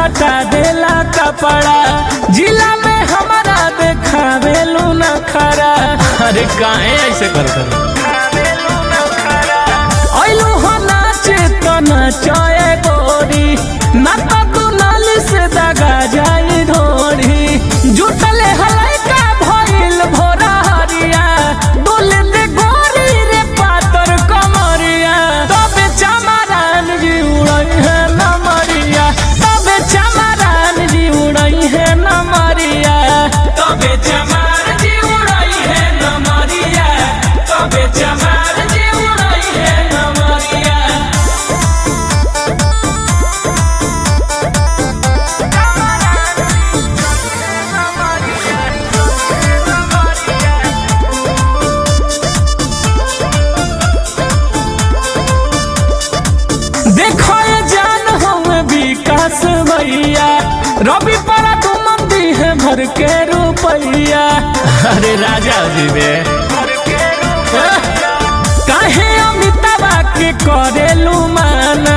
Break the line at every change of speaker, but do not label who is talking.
हटा देला कपड़ा जिला में हमारा देखावेलू न खरा
अरे काहे ऐसे करते हो?
ऐलू हो नाचे तो नचए गोरी ना तो तू नाली से दगा जाई ढोरी जुटले हलाई का भइल भोरा हरिया डोले दे गोरी रे पातर कमरिया तबे चमरान जी उड़ई है नमरिया तबे चमरान जी उड़ई है नमरिया तबे चमार जी उड़ई है नमरिया तबे चमार जी उड़ई है नमरिया देखो ये जान हम विकास भैया रवि पड़ा तू मंदी है भर के रुपैया
अरे राजा जी बे
काहे अमिताभा के करेलू माना